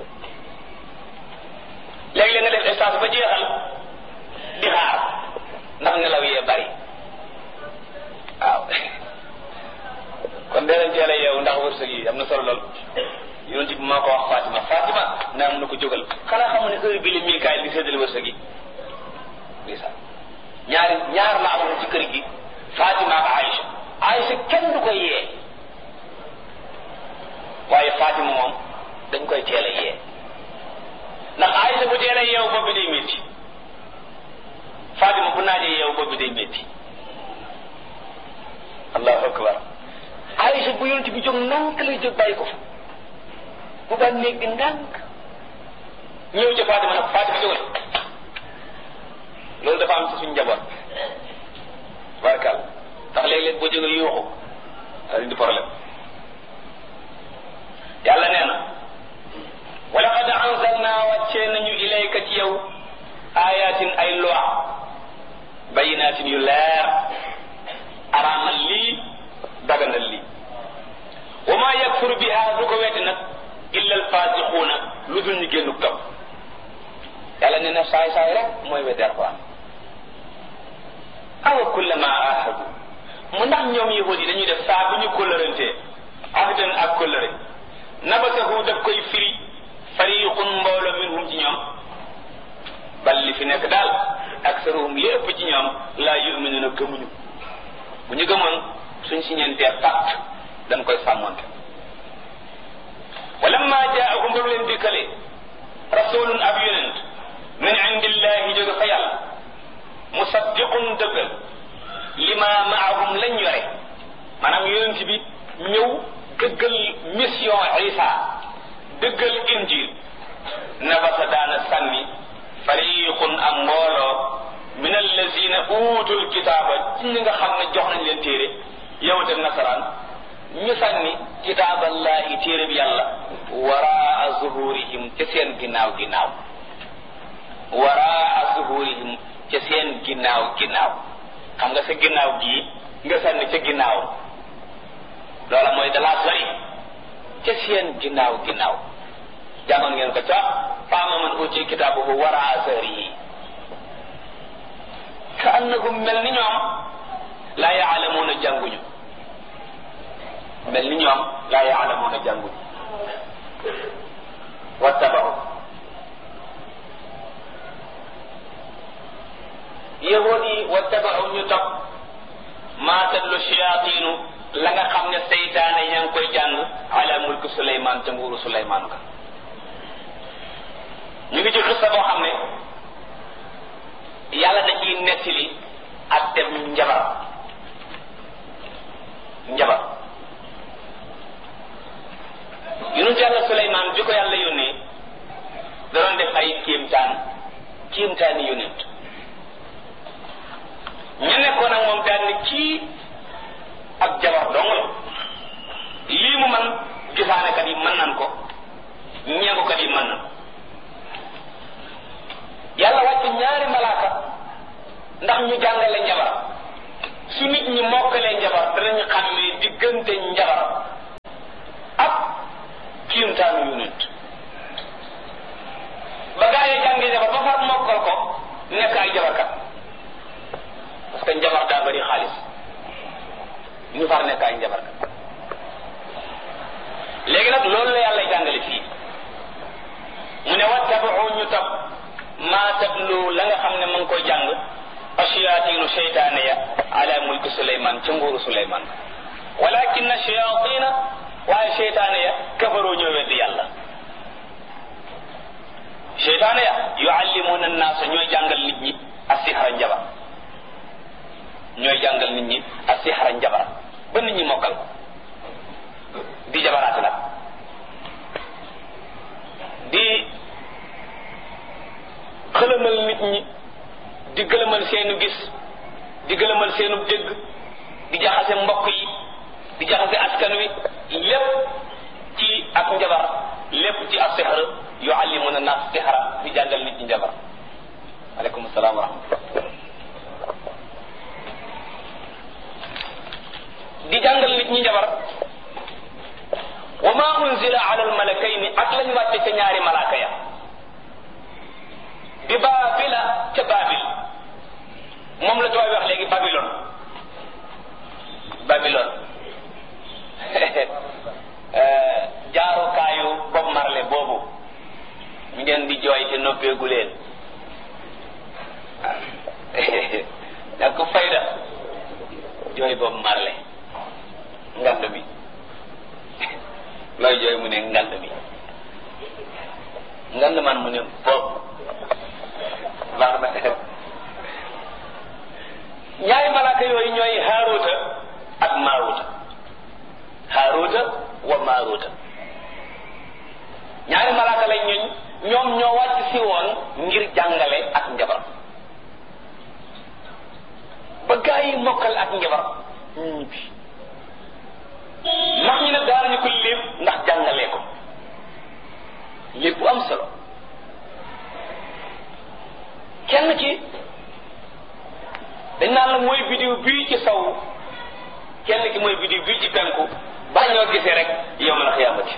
B: léegi-léeg nga def stage ba jeexal di xaar ndax nelaw yee bari waaw kon dee leen teel a yeewu ndax wërsëg yi am na solo lool yonent bi moo ko wax Fatima Fatima naa mun na ko jógal xanaa xamu ne heure bi la Mikaayil di séddale wërsëg yi ndeysaan ñaari ñaar la amoon ci kër gi Fatima ak Aïcha Aïcha kenn du koy yee waaye Fatima moom dañ koy teel a yee ndax Aïcha bu teel a yeewu bopp bi day métti Fatima bu naajee yeewu bopp bi day métti allahu akbar Aïcha bu yonent bi jóg ndànk lay jóg bàyyi ko fa bu ba néeg bi ndànk ñëw ca Fatima nag Fatima jógal loolu dafa am ci suñu njaboot barkal ndax léeg-léeg boo jógee yuuxu daal di problème yàlla nee na wa laqad anzalna wàccee nañu ilayka ci yow ayatin ay loi bayinatin yu leer araamal lii daganal lii wa ma yakfuru biha du ko wetti nag illa alfasiquuna lu dul ñu génnu topp yàlla nee na saay saay rek mooy weddi alquran awa kullama ahadu mu ndax ñoom yahudi dañuy def saa bu ñu kóllërantee ahdan ak kóllëre nabatahu daf koy firi fariqun mbooloo minhum ci ñoom bal li fi nekk daal aksaruhum li ëpp ci ñoom laa yuminuna gëmuñu bu ñu gëmoon suñ si ñeentee pacte dañ koy sàmmonte walamma jaahum ba mu leen dikkale rasulun ab yonent min indillahi jóge fa yàlla musaddiqun dëggal lima maahum lañ yore maanaam yonent bi ñëw dëggal mission isa dëggal injil nabasa daana sànni fariqun am mbooloo min allazina uutul kitaaba ci ñi nga xam ne jox nañ leen téere yow te nasaraan ñu sànni kitaaballahi téere bi yàlla waraa zuhurihim ca seen ginnaaw ginnaaw waraa zuhurihim ca seen ginnaaw ginnaaw xam nga sa ginnaaw gii nga sànni ca ginnaaw loola mooy dalaa sori ca seen ginnaaw ginnaaw jàngoon ngeen ko ca faama man uti kitaabuhu waraa zahrihi ka annahum mel ni ñoom laa yaalamuuna jànguñu mel ni ñoom laa yaalamuuna jànguñu wattabahu yahud yi wattabahu ñu topp maa tatlu shayaatinu la nga xam ne seytaane ña ngi koy jàng ala mulki suleymaan ca nguuru suleymaan ka ñu ngi ci xista boo xam ne yàlla da ciy nettali ak dem njabar njabar yonent yàlla suleymaan bi ko yàlla yónnee da doon def ay kéemtaan kéemtaani yonent ñu nekkoon ak moom daan ni kii ak jabar dong la lii mu man gisaanekat yi mën nan ko ñeengukat yi mën nan yàlla wàcc ñaari malaaka ndax ñu jàngale njabar su nit ñi mokkalee njabar danañu xam ne diggante njabar ak kiimtaanu yonent ba gaa yi jàngi njabar ba far mokkal ko nekk ay jabarkat parce que njabar daa bari xaalis ñu far nekk ay njabarkat maa tatlu la nga xam ne ma ngi koy jàng ashayaatinu seytaane ya ala mulki suleyman ca nguuru suleyman walakin shayatina waaye seytaane ya kafaroo ñoo weddi yàlla seytaane ya yuallimuna annaasa ñooy jàngal nit ñi asihra njabar ñooy jàngal nit ñi asihra njabar ba nit ñi mokkal ko di jabaraate nag di xëlëmal nit ñi di gëlëmal seenu gis di gëlëmal seenu dégg di jaxase mbokk yi di jaxase askan wi lépp ci ak njabar lépp ci ak sixar yuallimuna nas sixara di jàngal nit ñi njabar aleykum salaam wa rahmatullah di jàngal nit ñi njabar wa ma unzila ala almalakayni ak lañ wàcce ca ñaari malaaka ya bi baabila ca baabil moom la tubaab wax léegi babilon babilon jaarukaayu Bob Marley boobu ngeen di jooy te noppeegu leen ak ko fayda jooy Bob Marley ngand bi looy jooy mu ne ngand bi ngand man mu ne bopp baax na ñaari malaaka yooyu ñooy haaruuta ak maaruuta haaruuta wa maaruuta ñaari malaaka lañ ñuñ ñoom ñoo wàcc si woon ngir jàngale ak njabar ba gaa yi mokkal ak njabar ñu bi ndax ñu ne daanañu ko lépp ndax jàngalee ko lépp bu am solo kenn ki dañ naan la mooy bidiw bii ci saw kenn ki mooy bidiw bii ci penku ba ñoo gisee rek yow ma la xiyaamati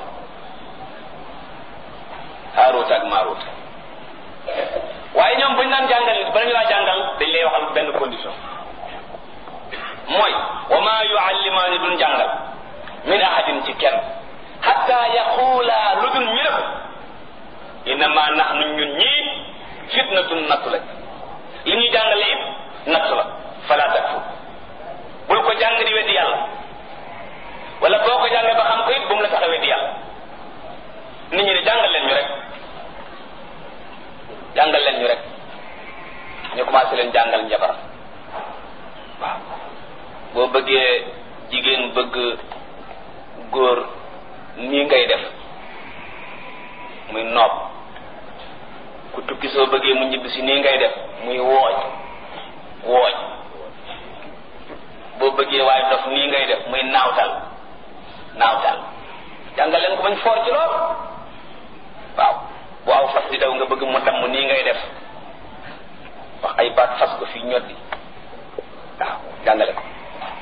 B: haaruut ak maaruut waaye ñoom bañ naan jàngal bala ñu laa jàngal dañ lay waxal benn condition mooy wa maa yuallimaani duñ jàngal min ahadin ci kenn hatta yaquula lu dul ñu ne ko innama nahnu ñun ñii fitnatun nattu lañ li ñuy jàngale it nattu la fala takfu bul ko jàng di weddi yàlla wala boo ko jàngee ba xam ko it bu mu la tax a weddi yàlla nit ñi ne jàngal leen ñu rek jàngal leen ñu rek ñu commencé leen jàngal njabar waaw boo bëggee jigéen bëgg góor nii ngay def muy noob ku tukki soo bëggee mu ñibbisi nii ngay def muy wooj wooj boo bëggee waaye dof nii ngay def muy naawtal naawtal jàngal leen ko bañ foor ci lool waaw bu aw fas di daw nga bëgg mu damm nii ngay def wax ay baat fas ko fii ñoddi waaw jàngale ko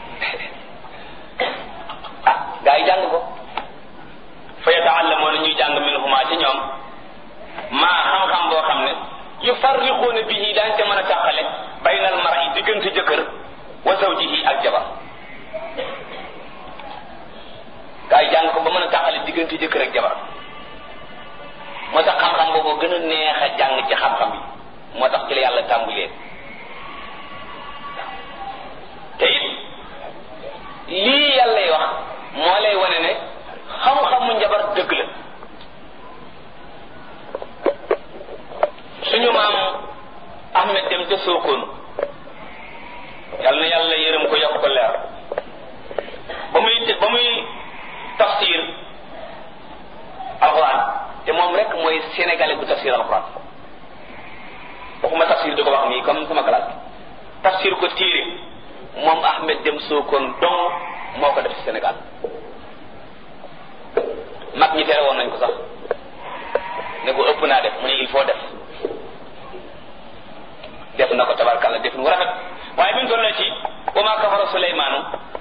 B: ah gaa yi jàng ko fa yataallamoona ñuy jàng minhuma ci ñoom maa xam-xam boo xam ne yufarriquuna bihi daañ ca mën a tàqale baynal mar'i diggante jëkkër wa zawjihi ak jabar gaa yi jàng ko ba mën a tàqale diggante jëkkër ak jabar moo tax xam-xam boobu gën a neex a jàng ci xam-xam yi moo tax ci la yàlla tàmbulee te it lii yàllay wax moo lay wane ne xam-xamu njabar dëgg la suñu maam Ahmed dem ca Sokone yàlla na yàlla yërëm ko yokk ko leer ba muy ba muy tafsir alxuraan te moom rek mooy sénégalais bu tafsir alxuraan waxuma tafsir di ko wax nii comme sama classe tafsir ko téere moom Ahmed dem Sokone dong moo ko def ci Sénégal mag ñi tere woon nañ ko sax ne ko ëpp naa def mu ne il faut def def na ko tabarkalla def nu rafet waaye bi mu toll ci wa maa kafara Suleymaanu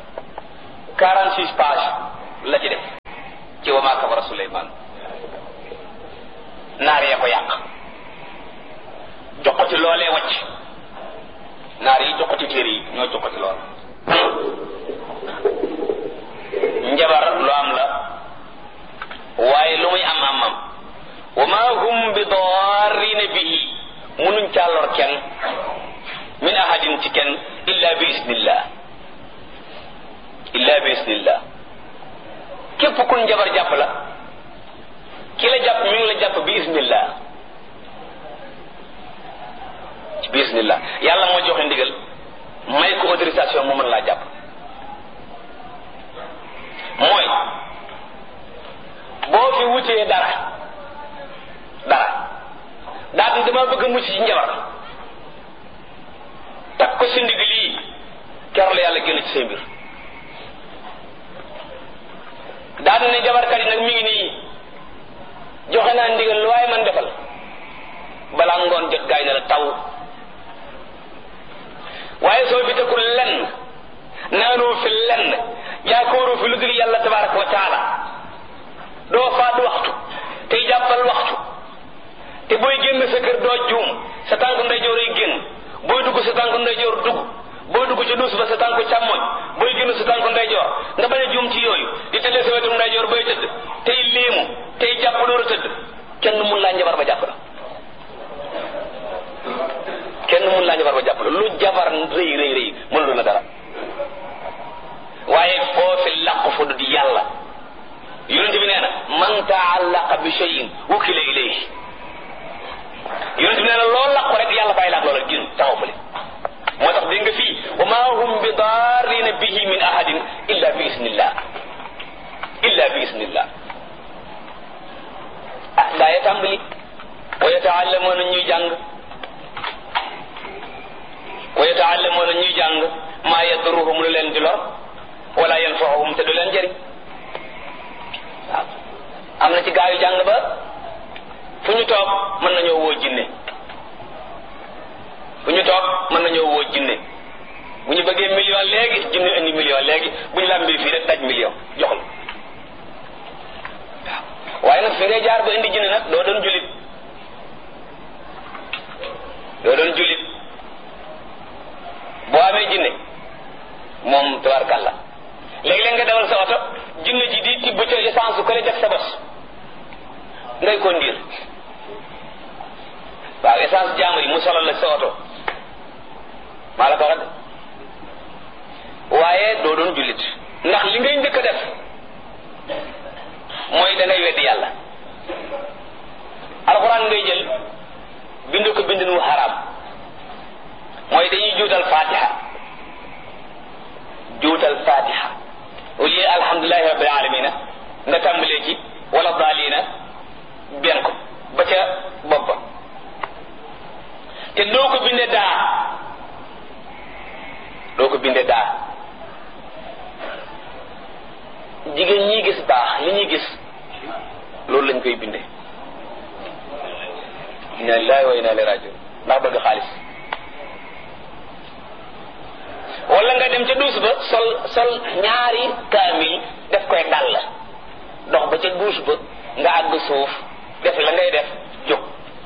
B: 46 page la ci def ci wa maa kafara Suleymaanu naar yee ko yàq jox ko ci loolee wàcc naar yi jox ko ci téere yi ñoo jox ko ci lool njabar lu am la waaye lu muy am am am wa ma hum bi darrina bihi munu kenn illa bi isnillah illa bi isnillah képp kun jabar jàpp la ki la jàpp mi ngi la jàpp bi isnillah bi isnillah yàlla moo joxe ndigal may ko autorisation mu mën laa jàpp mooy boo fi wutee dara dara daal di dama bëgg a mucc ci njabar takk ko si ndig lii keroog la yàlla génn ci say mbir daal ne jabarkat yi nag mi ngi nii joxe naa ndigal lu waaye man defal balaa ngoon jot gaay ne la taw waaye soo fi tekkul lenn naanoo fi lenn yaakaaroo fi lu dul yàlla tabaraka wa taala doo faat waxtu tey jàppal waxtu te booy génn sa kër doo juum sa tànk ndeyjoor yi génn booy dugg sa tànk ndeyjoor dugg booy dugg ci duus ba sa tànk càmmoñ booy génn sa tànk ndeyjoor nga bañ a juum ci yooyu di tëddee sa wetum ndeyjoor bay tëdd tey léemu tey jàpp door a tëdd kenn mun laa njabar ba jàpp la kenn mun laa njabar ba jàpp la lu jabar rëy rëy rëy mënul la dara waaye foofi làq fu du di yàlla yonent bi nee na man taallaqa bi cheyin wukila ilayhi yonent bi nee na loo làqu rek yàlla bàyyi laak loola gin taxaw fële moo tax dégg nga fii wa ma hum bi darrina bihi min ahadin illa bi isnillah illa bi isnillah ah daa ya tàmbali wa yataallamuuna ñuy jàng wa yataallamuuna ñuy jàng maa yadruhum lu leen di lor wala yanfaahum te du leen jëriñ waaw am na ci gaa yu jàng ba fu ñu toog mën nañoo woo jinne fu ñu toog mën nañoo woo jinne bu ñu bëggee million léegi jinne indi million léegi bu ñu làmbi fii rek daj million jox la waaw waaye nag fi ngay jaar ba indi jinne nag doo doon julit doo doon julit boo amee jinne moom tabarkàlla léegi-léeg nga dawal sa oto jinne ji di tibb ca essence su ko def sa bos ngay conduire waaw essence jaamur yi mu solal la sa oto maa la ko wax waaye doo doon jullit ndax li ngay njëkk a def mooy da ngay weddi yàlla alxuraan ngay jël bind ko bindin wu xaraam mooy dañuy juutal fatiha juutal fatiha au lieu alhamdulilahi rabbil alamina nga tàmbalee ci wala daalina benn ko ba ca bopp ba te doo ko binde daa doo ko binde daa jigéen ñi gis baax li ñuy gis loolu lañ koy binde inna lillahi wa inna ilayhi rajiun ndax bëgg xaalis wala nga dem ca duus ba sol sol ñaari kaamil def koy dal dox ba ca duus ba nga àgg suuf def la ngay def jóg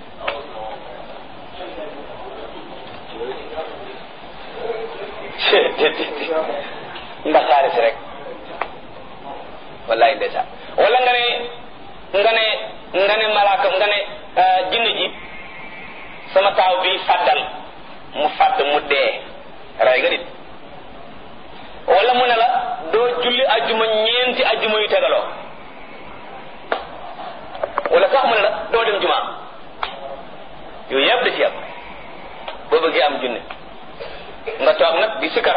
B: ndax xaalis rek wallaay ndeysaan wala nga ne nga ne nga ne malaaka nga ne jinn ji sama taaw bi fàddal mu fàdd mu dee ray nga nit wala mu ne la doo julli ajjuma ñeenti ajjuma yu tegaloo wala sax mu ne la doo dem jumaa yooyu yëpp da ci am boo bëggee am junne nga toog nag di sikar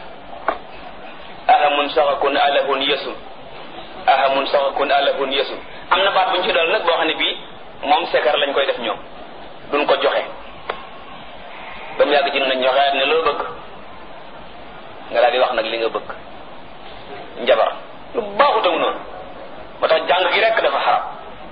B: ahamun saxakun alahun yesul ahamun saxakun alahun yesul am na baat bu ñu ci dool nag boo xam ne bii moom sikar lañ koy def ñoom duñ ko joxe ba mu yàgg ci nañ joxe ne loo bëgg nga daal di wax nag li nga bëgg njabar lu baaxutaw noonu moo tax jàng gi rek dafa xaram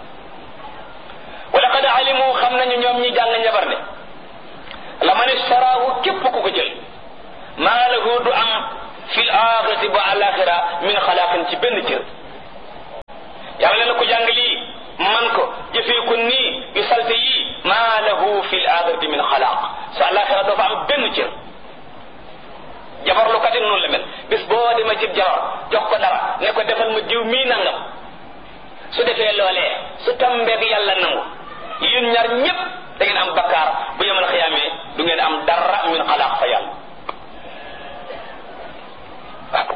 B: wala qad alimu xam nañu ñoom ñi jàng njabar ne la man istaraahu képp ku ko jël maa lahu du am fil axirati ba alaxira min xalaaqin ci benn cër yàlla na ko jàng lii man ko jëfee ko nii yu salte yii maa lahu fil axirati min xalaaq sa alaxira doo fa am benn cër jabar lu katin noonu la mel bis boo demee ci jabar jox ko dara ne ko defal ma jiw mii nangam su defee loolee su tambeeg yàlla nangu yéen ñaar ñépp